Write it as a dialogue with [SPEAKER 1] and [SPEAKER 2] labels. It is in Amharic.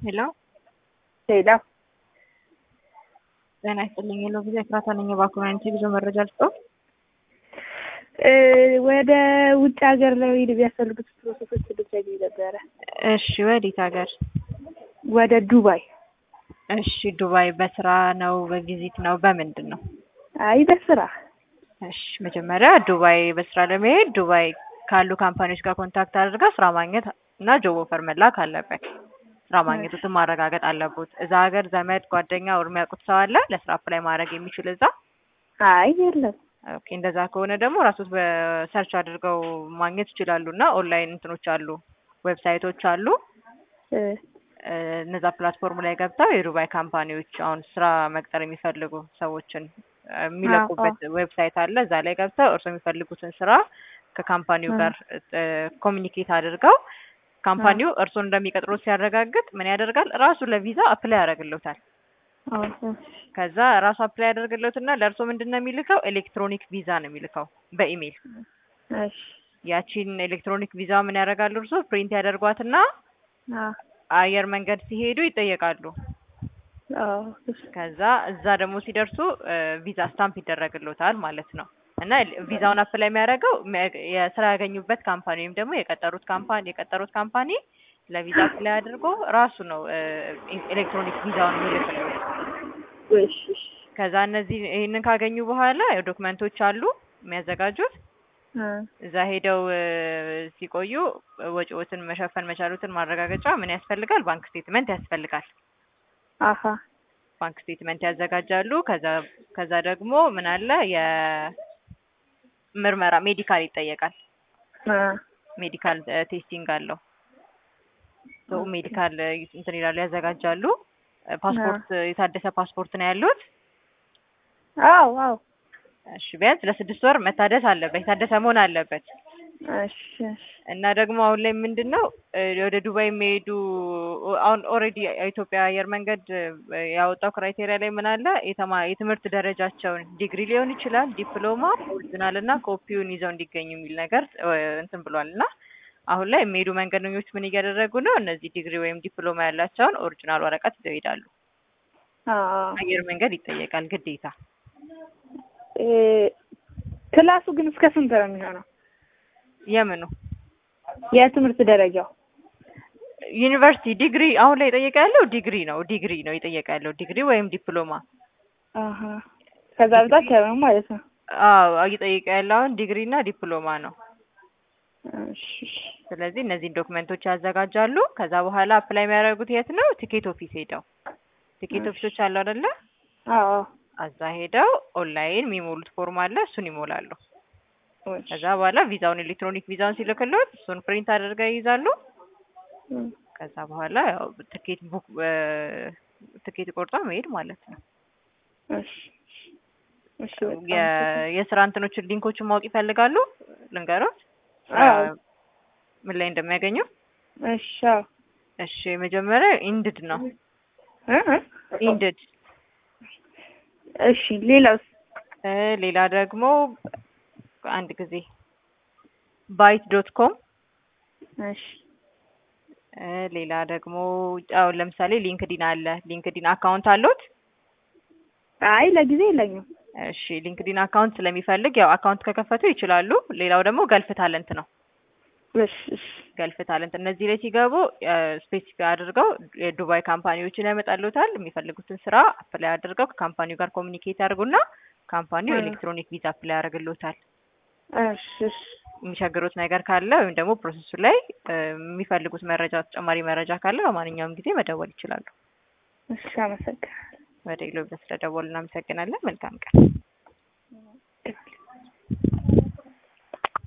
[SPEAKER 1] ሄሎ
[SPEAKER 2] ሄሎ
[SPEAKER 1] ጤና ይስጥልኝ። ሄሎ ጊዜ ኤፍራታ ነኝ። የባኮመንቲ ብዙ መረጃ ልስጠው።
[SPEAKER 2] ወደ ውጭ ሀገር ለመሄድ የሚያስፈልጉት ፕሮሰሶች ልትነግሪኝ ነበረ።
[SPEAKER 1] እሺ፣ ወዴት ሀገር?
[SPEAKER 2] ወደ ዱባይ።
[SPEAKER 1] እሺ፣ ዱባይ በስራ ነው በቪዚት ነው በምንድን ነው?
[SPEAKER 2] አይ በስራ።
[SPEAKER 1] እሺ፣ መጀመሪያ ዱባይ በስራ ለመሄድ ዱባይ ካሉ ካምፓኒዎች ጋር ኮንታክት አድርጋ ስራ ማግኘት እና ጆብ ኦፈር መላክ አለበት። ስራ ማግኘቱትን ማረጋገጥ አለበት። እዛ ሀገር ዘመድ ጓደኛ ወር የሚያውቁት ሰው አለ ለስራ አፕላይ ማድረግ የሚችል እዛ?
[SPEAKER 2] አይ የለም።
[SPEAKER 1] ኦኬ እንደዛ ከሆነ ደግሞ ራሶት በሰርች አድርገው ማግኘት ይችላሉ። እና ኦንላይን እንትኖች አሉ፣ ዌብሳይቶች አሉ። እነዛ ፕላትፎርም ላይ ገብተው የዱባይ ካምፓኒዎች አሁን ስራ መቅጠር የሚፈልጉ ሰዎችን የሚለቁበት ዌብሳይት አለ። እዛ ላይ ገብተው እርሶ የሚፈልጉትን ስራ ከካምፓኒው ጋር ኮሚኒኬት አድርገው ካምፓኒው እርሶን እንደሚቀጥሩት ሲያረጋግጥ ምን ያደርጋል? ራሱ ለቪዛ አፕላይ ያደርግልዎታል። ከዛ ራሱ አፕላይ ያደርግልዎትና ለእርሶ ምንድን ነው የሚልከው? ኤሌክትሮኒክ ቪዛ ነው የሚልከው በኢሜይል። ያቺን ኤሌክትሮኒክ ቪዛ ምን ያደርጋሉ? እርሶ ፕሪንት ያደርጓትና አየር መንገድ ሲሄዱ ይጠየቃሉ። ከዛ እዛ ደግሞ ሲደርሱ ቪዛ ስታምፕ ይደረግልዎታል ማለት ነው። እና ቪዛውን አፕላይ የሚያደርገው የስራ ያገኙበት ካምፓኒ ወይም ደግሞ የቀጠሩት ካምፓኒ የቀጠሩት ካምፓኒ ለቪዛ አፕላይ አድርጎ ራሱ ነው ኤሌክትሮኒክ ቪዛውን የሚልክለው። ከዛ እነዚህ ይህንን ካገኙ በኋላ ዶክመንቶች አሉ የሚያዘጋጁት። እዛ ሄደው ሲቆዩ ወጪዎትን መሸፈን መቻሉትን ማረጋገጫ ምን ያስፈልጋል? ባንክ ስቴትመንት ያስፈልጋል።
[SPEAKER 2] አሀ
[SPEAKER 1] ባንክ ስቴትመንት ያዘጋጃሉ። ከዛ ከዛ ደግሞ ምን አለ የምርመራ ሜዲካል ይጠየቃል። ሜዲካል ቴስቲንግ አለው። ሜዲካል እንትን ይላሉ ያዘጋጃሉ። ፓስፖርት የታደሰ ፓስፖርት ነው ያሉት?
[SPEAKER 2] አዎ አዎ።
[SPEAKER 1] እሺ ቢያንስ ለስድስት ወር መታደስ አለበት፣ የታደሰ መሆን አለበት።
[SPEAKER 2] እሺ
[SPEAKER 1] እና ደግሞ አሁን ላይ ምንድን ነው ወደ ዱባይ የሚሄዱ አሁን ኦልሬዲ የኢትዮጵያ አየር መንገድ ያወጣው ክራይቴሪያ ላይ ምን አለ የተማ የትምህርት ደረጃቸውን ዲግሪ ሊሆን ይችላል፣ ዲፕሎማ፣ ኦሪጂናል እና ኮፒውን ይዘው እንዲገኙ የሚል ነገር እንትን ብሏል። እና አሁን ላይ የሚሄዱ መንገደኞች ምን እያደረጉ ነው? እነዚህ ዲግሪ ወይም ዲፕሎማ ያላቸውን ኦሪጂናል ወረቀት ይዘው ይሄዳሉ። አየር መንገድ ይጠየቃል ግዴታ።
[SPEAKER 2] ክላሱ ግን እስከ ስንት ነው የሚሆነው?
[SPEAKER 1] የምኑ
[SPEAKER 2] የትምህርት ደረጃው
[SPEAKER 1] ዩኒቨርሲቲ ዲግሪ አሁን ላይ የጠየቀ ያለው ዲግሪ ነው። ዲግሪ ነው የጠየቀ ያለው ዲግሪ ወይም ዲፕሎማ።
[SPEAKER 2] አሀ ከዛ በታች አይሆንም ማለት ነው።
[SPEAKER 1] አዎ እየጠየቀ ያለው አሁን ዲግሪ እና ዲፕሎማ ነው።
[SPEAKER 2] እሺ
[SPEAKER 1] ስለዚህ እነዚህን ዶክመንቶች ያዘጋጃሉ። ከዛ በኋላ አፕላይ የሚያደርጉት የት ነው? ቲኬት ኦፊስ ሄደው ቲኬት ኦፊሶች አሉ አይደለ?
[SPEAKER 2] አዎ
[SPEAKER 1] እዛ ሄደው ኦንላይን የሚሞሉት ፎርም አለ፣ እሱን ይሞላሉ። ከዛ በኋላ ቪዛውን ኤሌክትሮኒክ ቪዛውን ሲልክልዎት እሱን ፕሪንት አድርገው ይይዛሉ። ከዛ በኋላ ያው ትኬት ቡክ ትኬት ቆርጦ መሄድ ማለት ነው። የስራ እንትኖችን ሊንኮችን ማወቅ ይፈልጋሉ? ልንገሮት ምን ላይ እንደሚያገኙ?
[SPEAKER 2] እሺ
[SPEAKER 1] እሺ መጀመሪያ ኢንድድ ነው። ኢንድድ
[SPEAKER 2] እሺ ሌላውስ?
[SPEAKER 1] ሌላ ደግሞ አንድ ጊዜ ባይት ዶት ኮም
[SPEAKER 2] እሺ
[SPEAKER 1] ሌላ ደግሞ አሁን ለምሳሌ ሊንክዲን አለ። ሊንክዲን አካውንት አለዎት?
[SPEAKER 2] አይ ለጊዜ የለኝም።
[SPEAKER 1] እሺ ሊንክዲን አካውንት ስለሚፈልግ ያው አካውንት ከከፈቱ ይችላሉ። ሌላው ደግሞ ገልፍ ታለንት ነው።
[SPEAKER 2] እሺ እሺ
[SPEAKER 1] ገልፍ ታለንት እነዚህ ላይ ሲገቡ ስፔሲፊክ አድርገው የዱባይ ካምፓኒዎችን ያመጣሉታል። የሚፈልጉትን ስራ አፕላይ አድርገው ከካምፓኒው ጋር ኮሚኒኬት ያድርጉና ካምፓኒው ኤሌክትሮኒክ ቪዛ አፕላይ ያደርግልዎታል።
[SPEAKER 2] እሺ እሺ
[SPEAKER 1] የሚቸግሩት ነገር ካለ ወይም ደግሞ ፕሮሰሱ ላይ የሚፈልጉት መረጃ ተጨማሪ መረጃ ካለ በማንኛውም ጊዜ መደወል ይችላሉ።
[SPEAKER 2] እሺ አመሰግናለሁ።
[SPEAKER 1] ወደ ኢሎብስ ስለደወሉ እናመሰግናለን። መልካም ቀን።